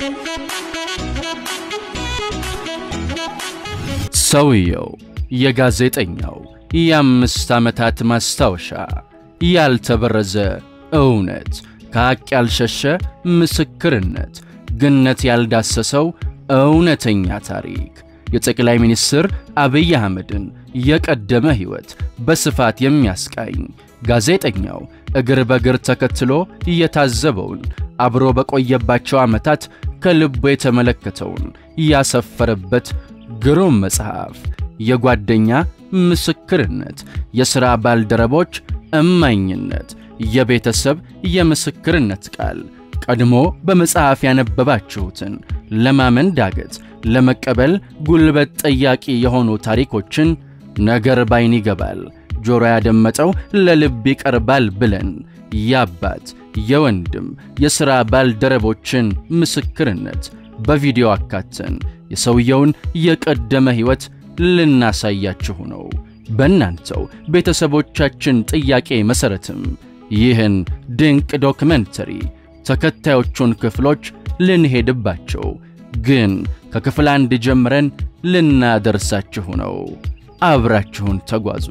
ሰውየው የጋዜጠኛው የአምስት ዓመታት ማስታወሻ ያልተበረዘ እውነት ከሐቅ ያልሸሸ ምስክርነት ግነት ያልዳሰሰው እውነተኛ ታሪክ የጠቅላይ ሚኒስትር አብይ አህመድን የቀደመ ሕይወት በስፋት የሚያስቃኝ ጋዜጠኛው እግር በእግር ተከትሎ የታዘበውን አብሮ በቆየባቸው ዓመታት ከልቡ የተመለከተውን ያሰፈረበት ግሩም መጽሐፍ የጓደኛ ምስክርነት፣ የሥራ ባልደረቦች እማኝነት፣ የቤተሰብ የምስክርነት ቃል ቀድሞ በመጽሐፍ ያነበባችሁትን ለማመን ዳገት፣ ለመቀበል ጉልበት ጠያቂ የሆኑ ታሪኮችን ነገር ባይን ይገባል፣ ጆሮ ያደመጠው ለልብ ይቀርባል ብለን የአባት የወንድም የሥራ ባልደረቦችን ምስክርነት በቪዲዮ አካተን የሰውየውን የቀደመ ሕይወት ልናሳያችሁ ነው። በእናንተው ቤተሰቦቻችን ጥያቄ መሠረትም ይህን ድንቅ ዶክመንተሪ ተከታዮቹን ክፍሎች ልንሄድባቸው ግን ከክፍል አንድ ጀምረን ልናደርሳችሁ ነው። አብራችሁን ተጓዙ።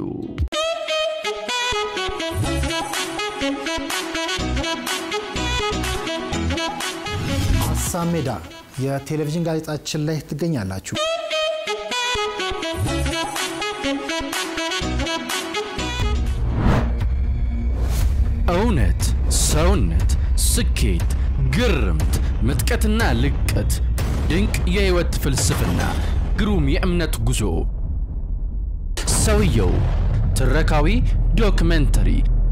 ሀሳብ ሜዳ የቴሌቪዥን ጋዜጣችን ላይ ትገኛላችሁ። እውነት፣ ሰውነት፣ ስኬት፣ ግርምት፣ ምጥቀትና ልቀት፣ ድንቅ የሕይወት ፍልስፍና፣ ግሩም የእምነት ጉዞ፣ ሰውየው ትረካዊ ዶክመንተሪ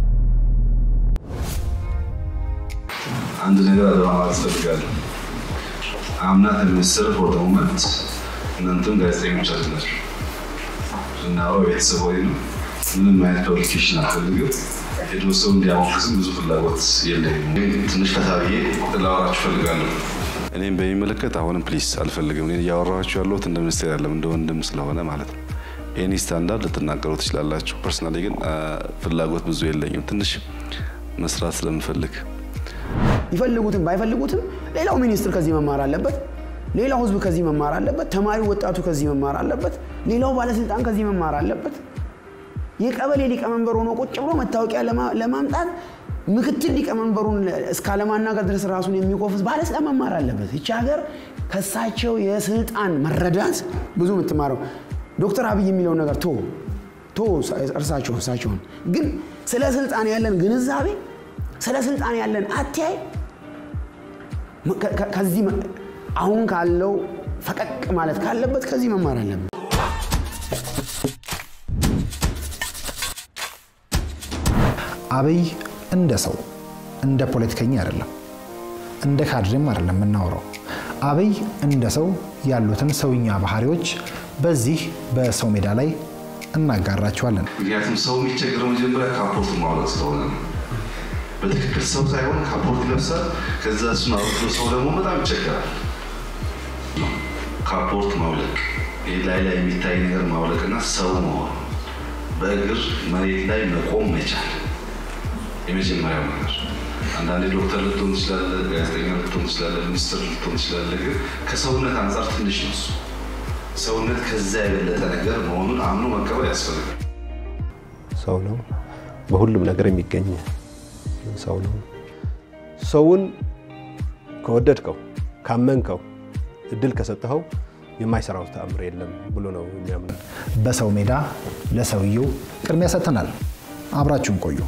አንድ ነገር አደራ ማለት እፈልጋለሁ። አምናት ሚኒስትር ፎር ሞመንት እናንተም ጋዜጠኞች ናችሁ። እናወራው ቤተሰብ ወይ ነው። ምንም አይነት ፐብሊኬሽን አልፈልግም። ሄዶ ሰው እንዲያሞክስም ብዙ ፍላጎት የለኝም። ትንሽ ፈታ ብዬ ላወራችሁ እፈልጋለሁ። እኔም በሚመለከት አሁንም ፕሊስ አልፈልግም። እኔ እያወራችሁ ያለሁት እንደ ሚኒስቴር ያለም እንደ ወንድም ስለሆነ ማለት ነው። ኤኒ ስታንዳርድ ልትናገሩ ትችላላችሁ። ፐርሰናሊ ግን ፍላጎት ብዙ የለኝም። ትንሽ መስራት ስለምፈልግ ይፈልጉትም ባይፈልጉትም ሌላው ሚኒስትር ከዚህ መማር አለበት። ሌላው ሕዝብ ከዚህ መማር አለበት። ተማሪው ወጣቱ ከዚህ መማር አለበት። ሌላው ባለስልጣን ከዚህ መማር አለበት። የቀበሌ ሊቀመንበር ሆኖ ቁጭ ብሎ መታወቂያ ለማምጣት ምክትል ሊቀመንበሩን እስካለማናገር ድረስ ራሱን የሚቆፍስ ባለስልጣን መማር አለበት። ይቺ ሀገር ከሳቸው የስልጣን መረዳት ብዙ የምትማረው ዶክተር አብይ የሚለውን ነገር ቶ ቶ እርሳቸው እርሳቸውን ግን ስለ ስልጣን ያለን ግንዛቤ ስለ ስልጣን ያለን አተያይ ከዚህ አሁን ካለው ፈቀቅ ማለት ካለበት ከዚህ መማር አለበት። አብይ እንደ ሰው እንደ ፖለቲከኛ አይደለም፣ እንደ ካድሬም አይደለም የምናወራው። አብይ እንደ ሰው ያሉትን ሰውኛ ባህሪዎች በዚህ በሰው ሜዳ ላይ እናጋራቸዋለን። ምክንያቱም ሰው የሚቸግረው መጀመሪያ ካፖርት ማውለቅ ስለሆነ ነው። በትክክል ሰው ሳይሆን ካፖርት ይለብሳል። ከዛ እሱን አውጥቶ ሰው ደግሞ በጣም ይቸገራል። ካፖርት ማውለቅ፣ ይህ ላይ ላይ የሚታይ ነገር ማውለቅና ሰው መሆን፣ በእግር መሬት ላይ መቆም መቻል የመጀመሪያው ነገር። አንዳንዴ ዶክተር ልትሆን ትችላለህ፣ ጋዜጠኛ ልትሆን ትችላለህ፣ ሚኒስትር ልትሆን ትችላለህ። ግን ከሰውነት አንጻር ትንሽ ነው እሱ። ሰውነት ከዛ የበለጠ ነገር መሆኑን አምኖ መቀበል ያስፈልጋል። ሰው ነው፣ በሁሉም ነገር የሚገኝ ሰው ነው። ሰውን ከወደድከው ካመንከው እድል ከሰጠኸው የማይሰራው ተአምር የለም ብሎ ነው የሚያምነው። በሰው ሜዳ ለሰውየው ቅድሚያ ሰጥተናል። አብራችሁን ቆዩ።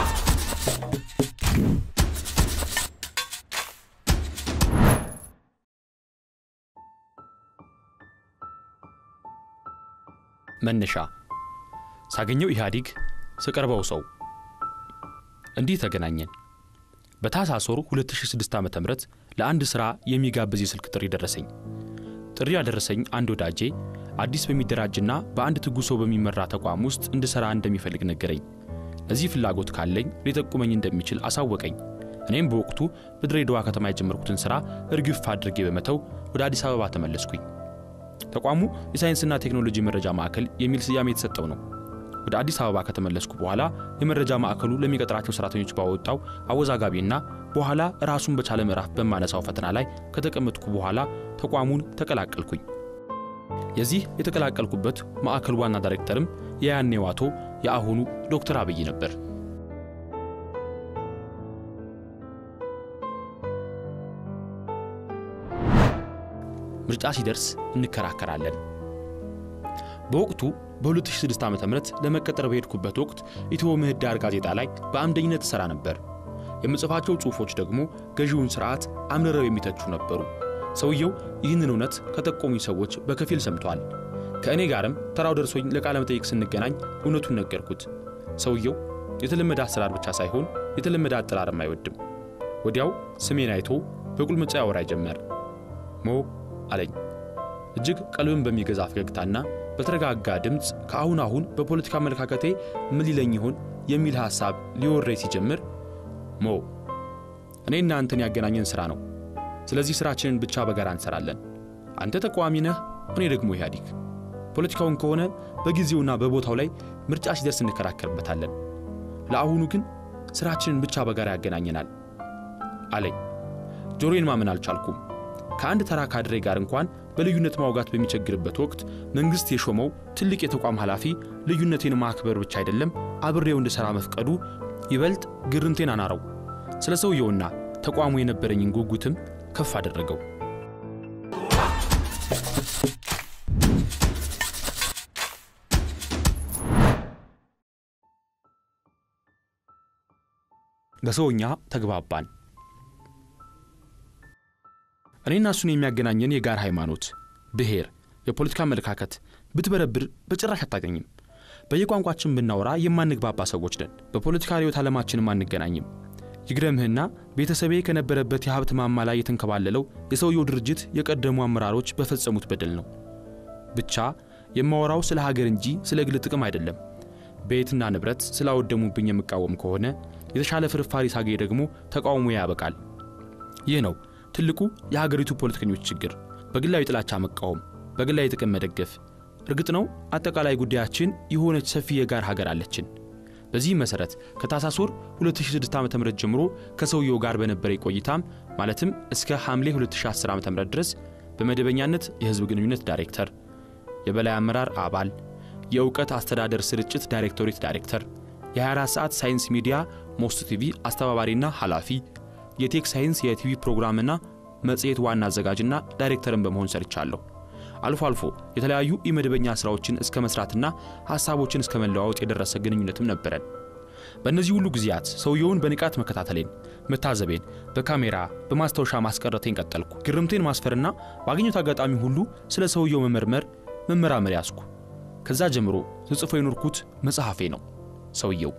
መነሻ ሳገኘው ኢህአዴግ ስቀርበው ሰው እንዲህ ተገናኘን። በታህሳስ ወር 2006 ዓ ም ለአንድ ሥራ የሚጋብዝ የስልክ ጥሪ ደረሰኝ። ጥሪ ያደረሰኝ አንድ ወዳጄ አዲስ በሚደራጅና በአንድ ትጉ ሰው በሚመራ ተቋም ውስጥ እንድሠራ እንደሚፈልግ ነገረኝ። ለዚህ ፍላጎት ካለኝ ሊጠቁመኝ እንደሚችል አሳወቀኝ። እኔም በወቅቱ በድሬዳዋ ከተማ የጀመርኩትን ሥራ እርግፍ አድርጌ በመተው ወደ አዲስ አበባ ተመለስኩኝ። ተቋሙ የሳይንስና ቴክኖሎጂ መረጃ ማዕከል የሚል ስያሜ የተሰጠው ነው። ወደ አዲስ አበባ ከተመለስኩ በኋላ የመረጃ ማዕከሉ ለሚቀጥራቸው ሰራተኞች ባወጣው አወዛጋቢና በኋላ ራሱን በቻለ ምዕራፍ በማነሳው ፈተና ላይ ከተቀመጥኩ በኋላ ተቋሙን ተቀላቀልኩኝ። የዚህ የተቀላቀልኩበት ማዕከል ዋና ዳይሬክተርም የያኔው አቶ የአሁኑ ዶክተር አብይ ነበር። ምርጫ ሲደርስ እንከራከራለን። በወቅቱ በ2006 ዓ ም ለመቀጠር በሄድኩበት ወቅት ኢትዮ ምህዳር ጋዜጣ ላይ በአምደኝነት እሠራ ነበር። የምጽፋቸው ጽሑፎች ደግሞ ገዢውን ሥርዓት አምርረው የሚተቹ ነበሩ። ሰውየው ይህንን እውነት ከጠቆሙኝ ሰዎች በከፊል ሰምቷል። ከእኔ ጋርም ተራው ደርሶኝ ለቃለ መጠይቅ ስንገናኝ እውነቱን ነገርኩት። ሰውየው የተለመደ አሰራር ብቻ ሳይሆን የተለመደ አጠራርም አይወድም። ወዲያው ስሜን አይቶ በቁልምጫ ያወራ ጀመር። ሞ አለኝ እጅግ ቀልብን በሚገዛ ፈገግታና በተረጋጋ ድምፅ ከአሁን አሁን በፖለቲካ አመለካከቴ ምን ሊለኝ ይሆን የሚል ሐሳብ ሊወረኝ ሲጀምር ሞ እኔና አንተን ያገናኘን ሥራ ነው። ስለዚህ ሥራችንን ብቻ በጋራ እንሠራለን። አንተ ተቃዋሚ ነህ፣ እኔ ደግሞ ኢህአዲግ። ፖለቲካውን ከሆነ በጊዜውና በቦታው ላይ ምርጫ ሲደርስ እንከራከርበታለን። ለአሁኑ ግን ሥራችንን ብቻ በጋራ ያገናኘናል አለኝ። ጆሮዬን ማመን አልቻልኩም። ከአንድ ተራ ካድሬ ጋር እንኳን በልዩነት ማውጋት በሚቸግርበት ወቅት መንግሥት የሾመው ትልቅ የተቋም ኃላፊ ልዩነቴን ማክበር ብቻ አይደለም አብሬው እንድሠራ መፍቀዱ ይበልጥ ግርምቴን አናረው። ስለ ሰውየውና ተቋሙ የነበረኝን ጉጉትም ከፍ አደረገው። በሰውኛ ተግባባን። እኔና እሱን የሚያገናኘን የጋር ሃይማኖት፣ ብሔር፣ የፖለቲካ አመለካከት ብትበረብር በጭራሽ አታገኝም። በየቋንቋችን ብናወራ የማንግባባ ሰዎች ነን። በፖለቲካ ርዕዮተ ዓለማችንም አንገናኝም። ይግረምህና ቤተሰቤ ከነበረበት የሀብት ማማ ላይ የተንከባለለው የሰውየው ድርጅት የቀደሙ አመራሮች በፈጸሙት በደል ነው። ብቻ የማወራው ስለ ሀገር እንጂ ስለ ግል ጥቅም አይደለም። ቤትና ንብረት ስላወደሙብኝ የምቃወም ከሆነ የተሻለ ፍርፋሪ ሳገኝ ደግሞ ተቃውሞ ያበቃል። ይህ ነው ትልቁ የሀገሪቱ ፖለቲከኞች ችግር፣ በግላዊ ጥላቻ መቃወም፣ በግላዊ ጥቅም መደገፍ። እርግጥ ነው አጠቃላይ ጉዳያችን የሆነች ሰፊ የጋር ሀገር አለችን። በዚህ መሰረት ከታህሳስ ወር 2006 ዓ ም ጀምሮ ከሰውየው ጋር በነበረ ቆይታም ማለትም እስከ ሐምሌ 2010 ዓ ም ድረስ በመደበኛነት የህዝብ ግንኙነት ዳይሬክተር፣ የበላይ አመራር አባል፣ የእውቀት አስተዳደር ስርጭት ዳይሬክቶሬት ዳይሬክተር፣ የ24 ሰዓት ሳይንስ ሚዲያ ሞስት ቲቪ አስተባባሪና ኃላፊ፣ የቴክ ሳይንስ የቲቪ ፕሮግራምና መጽሔት ዋና አዘጋጅና ዳይሬክተርን በመሆን ሰርቻለሁ። አልፎ አልፎ የተለያዩ የመደበኛ ሥራዎችን እስከ መሥራትና ሐሳቦችን እስከ መለዋወጥ የደረሰ ግንኙነትም ነበረን። በእነዚህ ሁሉ ጊዜያት ሰውየውን በንቃት መከታተሌን፣ መታዘቤን፣ በካሜራ በማስታወሻ ማስቀረቴን ቀጠልኩ። ግርምቴን ማስፈርና ባገኘሁት አጋጣሚ ሁሉ ስለ ሰውየው መመርመር፣ መመራመር ያዝኩ። ከዛ ጀምሮ ስጽፎ የኖርኩት መጽሐፌ ነው ሰውየው።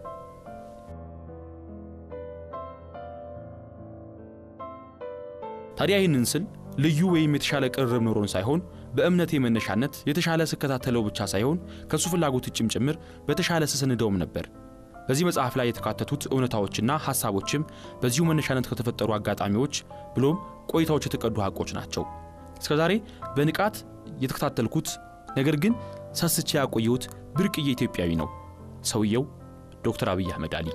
ታዲያ ይህንን ስል ልዩ ወይም የተሻለ ቅርርብ ኖሮን ሳይሆን በእምነቴ መነሻነት የተሻለ ስከታተለው ብቻ ሳይሆን ከእሱ ፍላጎት ውጭም ጭምር በተሻለ ስሰንደውም ነበር። በዚህ መጽሐፍ ላይ የተካተቱት እውነታዎችና ሐሳቦችም በዚሁ መነሻነት ከተፈጠሩ አጋጣሚዎች ብሎም ቆይታዎች የተቀዱ ሐቆች ናቸው። እስከዛሬ በንቃት የተከታተልኩት ነገር ግን ሰስቼ ያቆየሁት ብርቅዬ ኢትዮጵያዊ ነው። ሰውየው ዶክተር አብይ አህመድ አሊ።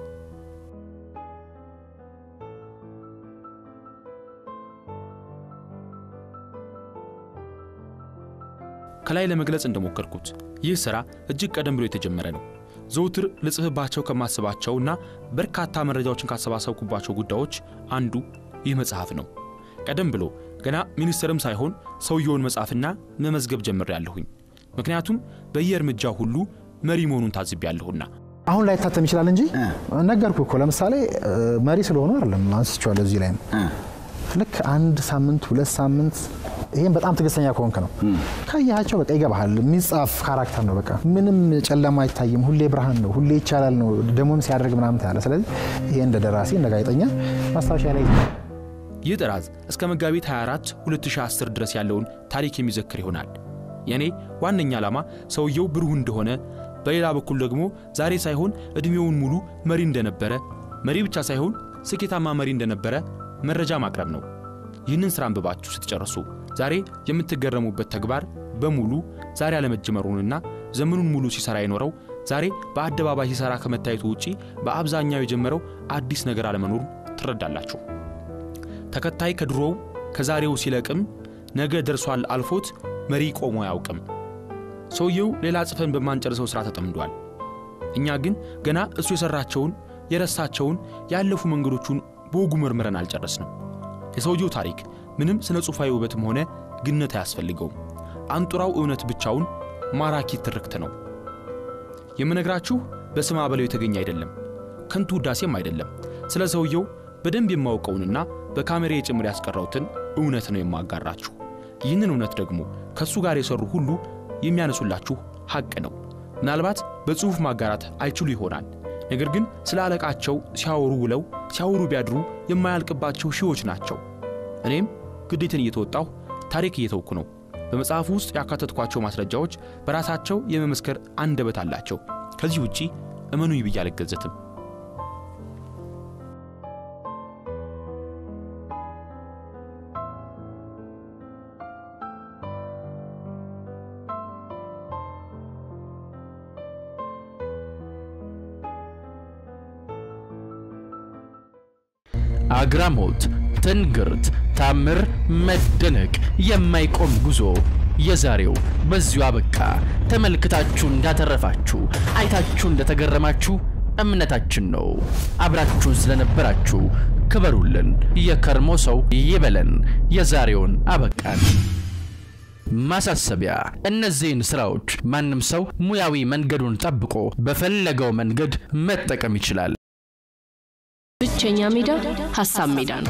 ከላይ ለመግለጽ እንደሞከርኩት ይህ ሥራ እጅግ ቀደም ብሎ የተጀመረ ነው። ዘውትር ልጽፍባቸው ከማስባቸውና በርካታ መረጃዎችን ካሰባሰብኩባቸው ጉዳዮች አንዱ ይህ መጽሐፍ ነው። ቀደም ብሎ ገና ሚኒስትርም ሳይሆን ሰውየውን መጻፍና መመዝገብ ጀምሬያለሁኝ። ምክንያቱም በየእርምጃው ሁሉ መሪ መሆኑን ታዝቤያለሁና። አሁን ላይ ታተም ይችላል እንጂ ነገርኩ እኮ ለምሳሌ መሪ ስለሆኑ አይደለም አንስቼዋለሁ። እዚህ ላይ ነው ልክ አንድ ሳምንት ሁለት ሳምንት ይሄን በጣም ትዕግስተኛ ከሆንክ ነው ካያቸው በቃ ይገባሃል። የሚጻፍ ካራክተር ነው። በቃ ምንም ጨለማ አይታይም። ሁሌ ብርሃን ነው። ሁሌ ይቻላል ነው። ደግሞም ሲያደርግ ምናምን ታያለ። ስለዚህ ይሄ እንደ ደራሲ እንደ ጋዜጠኛ ማስታወሻ ላይ ይህ ጥራዝ እስከ መጋቢት 24 2010 ድረስ ያለውን ታሪክ የሚዘክር ይሆናል። የእኔ ዋነኛ ዓላማ ሰውየው ብሩህ እንደሆነ፣ በሌላ በኩል ደግሞ ዛሬ ሳይሆን ዕድሜውን ሙሉ መሪ እንደነበረ፣ መሪ ብቻ ሳይሆን ስኬታማ መሪ እንደነበረ መረጃ ማቅረብ ነው። ይህንን ሥራ አንብባችሁ ስትጨርሱ ዛሬ የምትገረሙበት ተግባር በሙሉ ዛሬ አለመጀመሩንና ዘመኑን ሙሉ ሲሰራ የኖረው ዛሬ በአደባባይ ሲሰራ ከመታየቱ ውጪ በአብዛኛው የጀመረው አዲስ ነገር አለመኖሩን ትረዳላችሁ። ተከታይ ከድሮው ከዛሬው ሲለቅም ነገ ደርሷል አልፎት መሪ ቆሞ አያውቅም። ሰውየው ሌላ ጽፈን በማንጨርሰው ሥራ ተጠምዷል። እኛ ግን ገና እሱ የሠራቸውን የረሳቸውን ያለፉ መንገዶቹን በወጉ መርምረን አልጨረስንም። የሰውየው ታሪክ ምንም ስነ ጽሑፋዊ ውበትም ሆነ ግነት አያስፈልገውም። አንጡራው እውነት ብቻውን ማራኪ ትርክት ነው። የምነግራችሁ በስማ በለው የተገኘ አይደለም፣ ከንቱ ውዳሴም አይደለም። ስለ ሰውየው በደንብ የማውቀውንና በካሜሬ ጭምር ያስቀረውትን እውነት ነው የማጋራችሁ። ይህንን እውነት ደግሞ ከእሱ ጋር የሰሩ ሁሉ የሚያነሱላችሁ ሐቅ ነው። ምናልባት በጽሑፍ ማጋራት አይችሉ ይሆናል። ነገር ግን ስለ አለቃቸው ሲያወሩ ውለው ሲያወሩ ቢያድሩ የማያልቅባቸው ሺዎች ናቸው። እኔም ግዴትን እየተወጣሁ ታሪክ እየተውኩ ነው። በመጽሐፉ ውስጥ ያካተትኳቸው ማስረጃዎች በራሳቸው የመመስከር አንደበት አላቸው። ከዚህ ውጪ እመኑኝ ብዬ አልገዘትም። አግራሞት፣ ትንግርት፣ ታምር፣ መደነቅ፣ የማይቆም ጉዞ። የዛሬው በዚሁ አበቃ። ተመልክታችሁ እንዳተረፋችሁ፣ አይታችሁ እንደተገረማችሁ እምነታችን ነው። አብራችሁን ስለነበራችሁ ክበሩልን። የከርሞ ሰው ይበለን። የዛሬውን አበቃን። ማሳሰቢያ፣ እነዚህን ስራዎች ማንም ሰው ሙያዊ መንገዱን ጠብቆ በፈለገው መንገድ መጠቀም ይችላል። ብቸኛ ሜዳ ሀሳብ ሜዳ ነው።